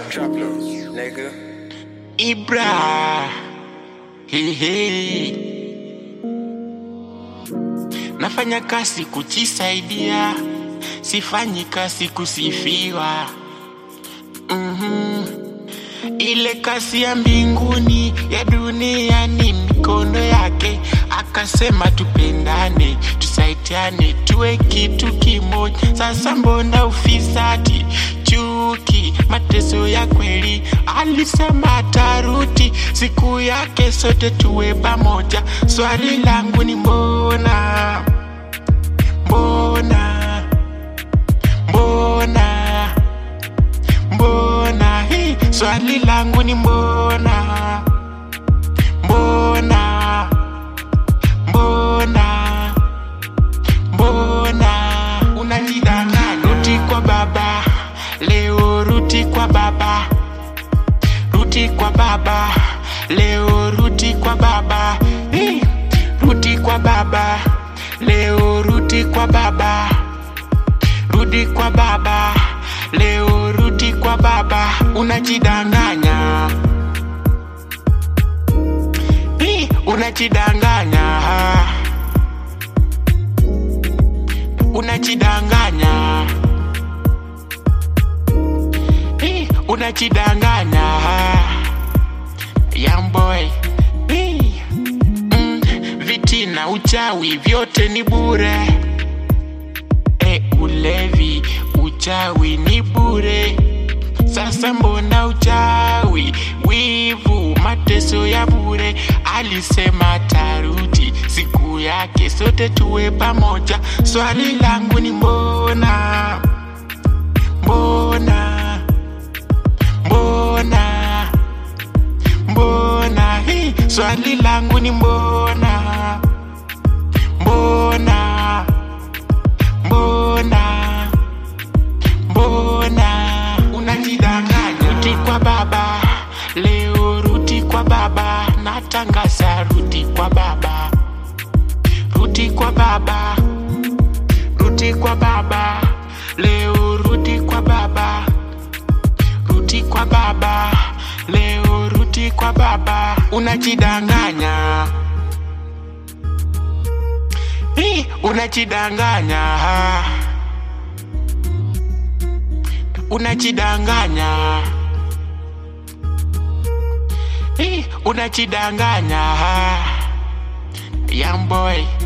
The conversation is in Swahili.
Drop low, nigga. Ibra. Hey, hey. Nafanya kazi kujisaidia, sifanyi kazi kusifiwa. Mhm. Ile kazi ya mbinguni ya dunia ni mikono yake, akasema tupendane, tusaidiane, tuwe kitu kimoja. Sasa mbona ufisadi, chuki, mateso ya kweli? Alisema taruti siku yake, sote tuwe pamoja. Swali langu ni mbona, mbona, mbona mbona hii swali langu ni mbona mbona mbona mbona unajidanganya ruti kwa baba leo ruti kwa baba ruti kwa baba leo ruti kwa baba Hii, ruti kwa baba leo ruti kwa baba rudi kwa baba leo rudi kwa baba unajidanganya Hii, unajidanganya unajidanganya Hii, unajidanganya young boy Hii, mm, viti na uchawi vyote ni bure e ulevi uchawi ni bure sasa mbona uchawi wivu mateso ya bure alisema taruti siku yake sote tuwe pamoja swali langu ni mbona mbona mbona mbona hii swali langu ni mbona mbona mbona mbona unajidanganya ruti kwa baba leo ruti kwa baba natangaza ruti kwa baba ruti kwa baba ruti kwa baba leo ruti kwa baba ruti kwa baba leo ruti kwa baba unajidanganya Hii, unajidanganya unajidanganya Hii, unajidanganya young boy